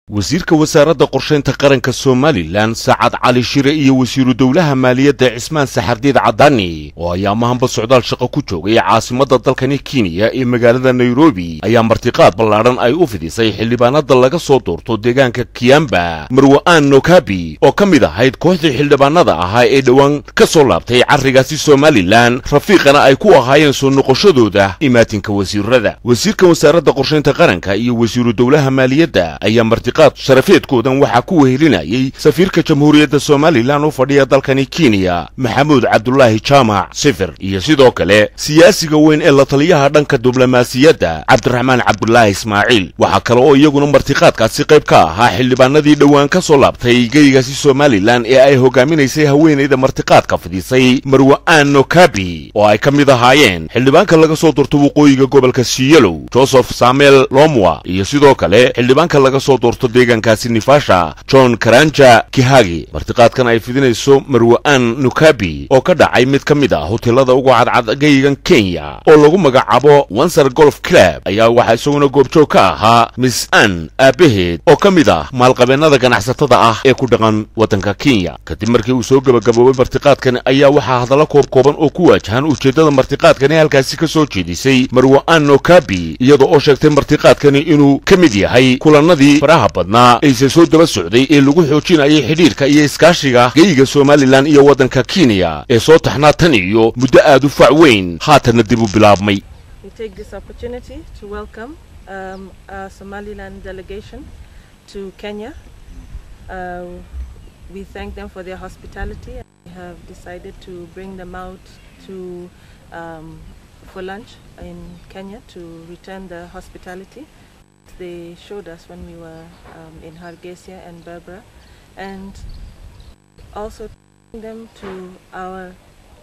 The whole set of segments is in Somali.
wasiirka wasaaradda qorshaynta qaranka somalilan sacad cali shire iyo wasiiru dowlaha maaliyadda cismaan saxardiid cadaani oo ayaamahanba socdaal shaqo ku joogay caasimadda dalkani kenya ee magaalada nairobi ayaa martiqaad ballaadhan ay u fidisay xildhibaanada laga soo doorto deegaanka kiyamba marwa'aan nokabi oo ka mid ahayd kooxdii xildhibaanada ahaa ee dhowaan ka soo laabtay carrigaasi somalilan rafiiqana ay ku ahaayeen soo noqoshadooda imaatinka wasiirada wasiirka wasaaradda qorshaynta qaranka iyo wasiiru dowlaha maaliyadda ayaa martiqaad sharafeedkoodan waxaa ku wehelinayay safiirka jamhuuriyadda somalilan u fadhiya dalkani kenya maxamuud cabdulaahi jaamac sifir iyo sidoo kale siyaasiga weyn ee la taliyaha dhanka diblomaasiyadda cabdiraxmaan cabdulaahi ismaaciil waxaa kale oo iyaguna martiqaadkaasi qayb ka ahaa xildhibaanadii dhowaan ka soo laabtay geygaasi somalilan ee ay hogaaminaysay haweenayda martiqaadka fidisay marwa'aan nokabi oo ay ka mid ahaayeen xildhibaanka laga soo doorto waqooyiga gobolka siyalow joseph samuel lomwa iyo sidoo kale xildhibaanka laga soo doorto deegaankaasi nifasha john karanja kihagi martiqaadkan ay fidinayso marwa'aan nukabi oo ka dhacay mid ka mid ah hoteelada ugu cadcad geygan kenya oo lagu magacaabo wanser golf club ayaa waxaa isaguna goobjoog ka ahaa miss an aabbaheed oo ka mid ah maalqabeennada ganacsatada ah ee ku dhaqan waddanka kenya kadib markii uu soo gebagaboobay martiqaadkan ayaa waxaa hadallo koob kooban oo ku waajahan ujeeddada martiqaadkani halkaasi ka soo jeedisay marwa'aan nokabi iyada oo sheegtay martiqaadkani inuu ka mid yahay kulannadii faraha badnaa ayse soo daba socday ee lagu xoojinayay xidhiirka iyo iskaashiga geyga somalilan iyo waddanka kenya ee soo taxnaa tan iyo muddo aad u fac weyn haatanna dib u bilaabmay We take this opportunity to welcome um, our Somaliland delegation to Kenya. Uh, we thank them for their hospitality. We have decided to bring them out to um, for lunch in Kenya to return the hospitality they showed us when we were um, in Hargeisa and Berbera, and also taking them to our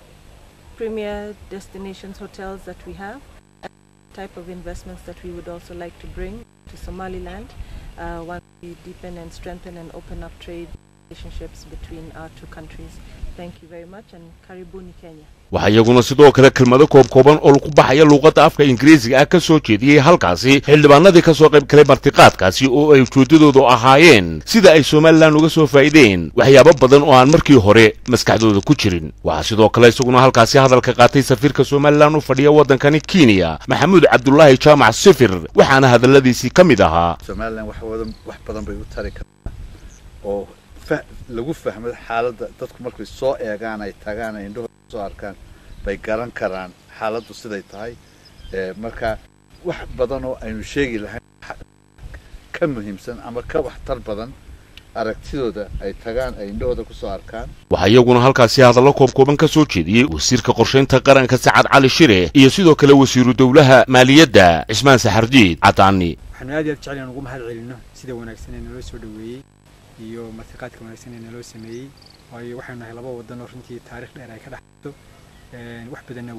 premier destinations hotels that we have, and type of investments that we would also like to bring to Somaliland uh, once we deepen and strengthen and open up trade relationships between our two countries. Thank you very much and Karibuni Kenya. waxaa iyaguna sidoo kale kelmado koob kooban oo ku baxaya luuqadda afka ingiriisiga ah ka soo jeediyey halkaasi xildhibaanadii ka soo qayb galay martiqaadkaasi oo ay ujeeddadoodu ahaayeen sida ay somalilan uga soo faa'iideen waxyaabo badan oo aan markii hore maskaxdooda ku jirin waxaa sidoo kale isaguna halkaasi hadalka qaatay safiirka somalilan u fadhiya waddankani kenya maxamuud cabdulaahi jaamac sifir waxaana hadalladiisii ka mid ahaa somalilan wax wadan wax badan bay u tari kartaa oo lagu fahmo xaaladda dadku markay soo eegaan ay tagaan ay indhahooda soo arkaan bay garan karaan xaaladdu siday tahay marka wax badan oo aynu sheegi lahayn ka muhiimsan ama ka waxtar badan aragtidooda ay tagaan ay indhahooda kusoo arkaan waxaa iyaguna halkaasi hadallo koob kooban ka soo jeediyey wasiirka qorshaynta qaranka sacad cali shire iyo sidoo kale wasiiru dowlaha maaliyadda cismaan saxardiid cadaani waxaanu aad iyo aad jecel inaan ugu mahad celinno sida wanaagsan ee naloo soo dhoweeyey iyo martiqaadka wanaagsan ee naloo sameeyey waayo waxaynu nahay laba wadan oo runtii taarikh dheer ay ka dhexayso wax badanna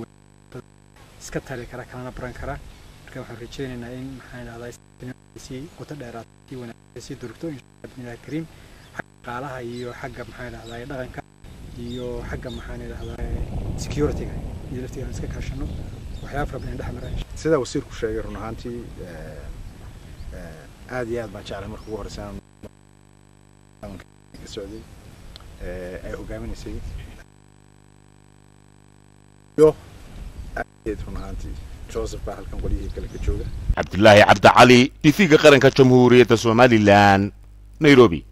iska tari kara kalana baran kara marka waxaan rajaynaynaa in maxaan idhahdaa sii qoto dheeraad sii wanaagsan sii durugto insha bismillahi kariim xagga dhaqaalaha iyo xagga maxaan idhahdaa dhaqanka iyo xagga maxaan idhahdaa securityga iyo laftiga aan iska kaashano waxyaaba fara badan dhex maraan sida wasiirku sheegay run ahaantii aad iyo aad baan jeclay marka ugu horeysa ka socday ay hogaaminaysay iyo aad run ahaantii joseph baa halkan qolyihii kale ka jooga cabdilaahi cabdi cali tv-ga qaranka jamhuuriyadda somalilan nairobi